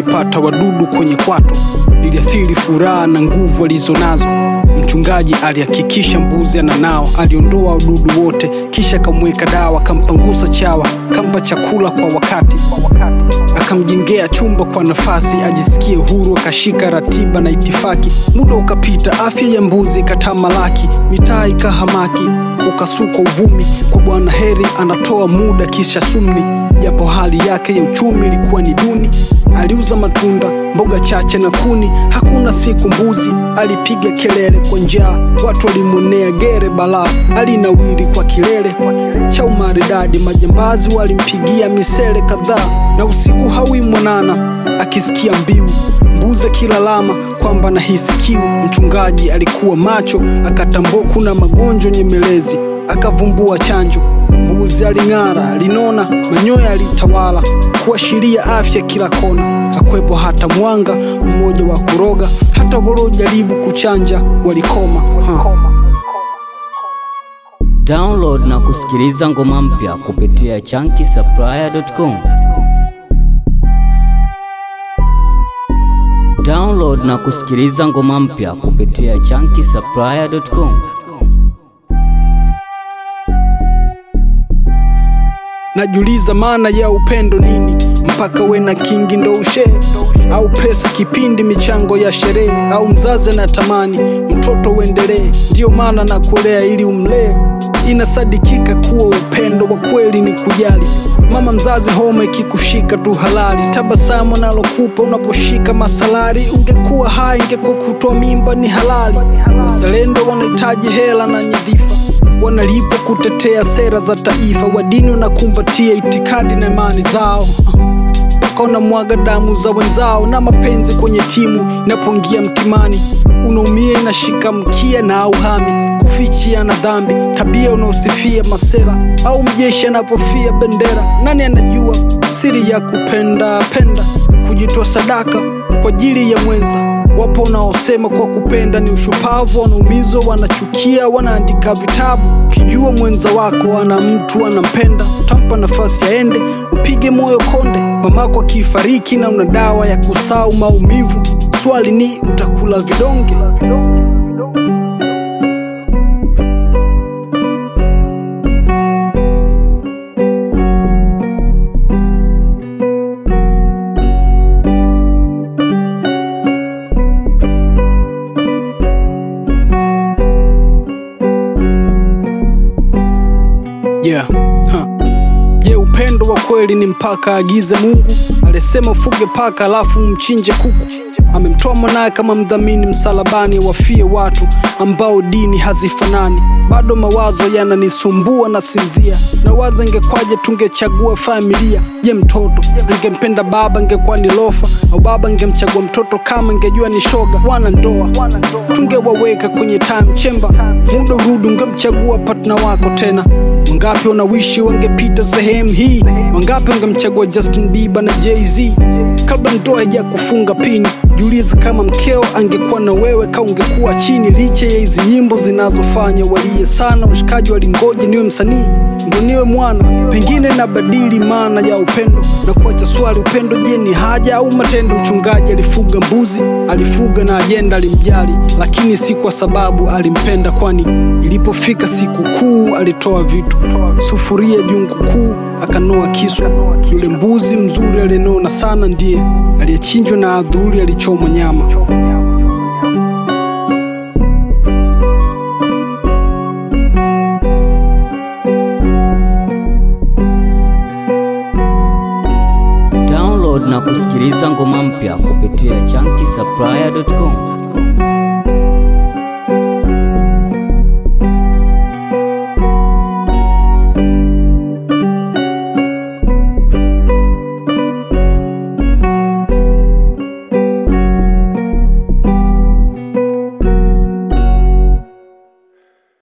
alipata wadudu kwenye kwato, iliathiri furaha na nguvu alizonazo. Mchungaji alihakikisha mbuzi ananao, aliondoa wadudu wote, kisha akamweka dawa, akampangusa chawa, kampa chakula kwa wakati, akamjengea chumba kwa nafasi ajisikie huru, akashika ratiba na itifaki. Muda ukapita, afya ya mbuzi ikatamalaki, mitaa ikahamaki, ukasuka uvumi kwa Bwana Heri anatoa muda kisha sumni, japo hali yake ya uchumi ilikuwa ni duni. Aliuza matunda, mboga chache na kuni. Hakuna siku mbuzi alipiga kelele kwa njaa, watu walimwonea gere balaa. Alinawiri kwa kilele cha umaridadi, majambazi walimpigia misele kadhaa, na usiku hawi mwanana akisikia mbiu mbuzi akilalama kwamba nahisi kiu. Mchungaji alikuwa macho, akatambua kuna magonjwa nyemelezi, akavumbua chanjo. Mbuzi aling'ara, alinona, manyoya alitawala kuashiria afya kila kona. Hakwepo hata mwanga mmoja wa kuroga, hata waliojaribu kuchanja walikoma. Ha. Download na kusikiliza ngoma mpya kupitia chunky Download na kusikiliza ngoma mpya kupitia chunky Najiuliza maana ya upendo nini, mpaka we na kingi ndo ushee, au pesa kipindi michango ya sherehe, au mzazi anatamani mtoto uendelee, ndiyo maana na kulea ili umlee. Inasadikika kuwa upendo wa kweli ni kujali. Mama mzazi, homa ikikushika tu halali, tabasamu nalokupa unaposhika masalari. Ungekuwa hai, ingekuwa kutoa mimba ni halali. Wazalendo wanahitaji hela na nyadhifa wanalipa kutetea sera za taifa, wadini wanakumbatia itikadi na imani zao mpaka wanamwaga damu za wenzao, na mapenzi kwenye timu inapoingia mtimani, unaumia inashika mkia na auhami kufichia na dhambi, tabia unaosifia masera au mjeshi anapofia bendera. Nani anajua siri ya kupenda penda, kujitoa sadaka kwa ajili ya mwenza Wapo wanaosema kwa kupenda ni ushupavu, wanaumizwa, wanachukia, wanaandika vitabu. Ukijua mwenza wako ana mtu anampenda, tampa nafasi aende, upige moyo konde. Mamako akifariki na una dawa ya kusau maumivu, swali ni utakula vidonge? Yeah. Huh. Je, upendo wa kweli ni mpaka agize Mungu? Alisema ufuge paka alafu mchinje kuku. Amemtoa mwanaye kama mdhamini msalabani, wafie watu ambao dini hazifanani. Bado mawazo yananisumbua na sinzia, na waza ingekwaje tungechagua familia. Je, mtoto angempenda baba ingekuwa ni lofa, au baba angemchagua mtoto kama ingejua ni shoga? Wana ndoa tungewaweka kwenye time chamber, muda urudi ungemchagua partner wako tena. Wangapi wanawishi wangepita sehemu hii? Wangapi wangemchagua Justin Bieber na Jay-Z kabla ndoa haija kufunga pini? Jiulize kama mkeo angekuwa na wewe, ka ungekuwa chini. Licha ya hizi nyimbo zinazofanya walie sana, washikaji walingoja niwe msanii ndo niwe mwana, pengine nabadili maana ya upendo na kuacha swali, upendo je, ni haja au matendo? Mchungaji alifuga mbuzi, alifuga na ajenda, alimjali lakini si kwa sababu alimpenda, kwani ilipofika siku kuu alitoa vitu, sufuria jungu kuu, akanoa kiswa. Yule mbuzi mzuri aliyenona sana ndiye aliyechinjwa na adhuri alichomwa nyama. Download na kusikiliza ngoma mpya kupitia chunky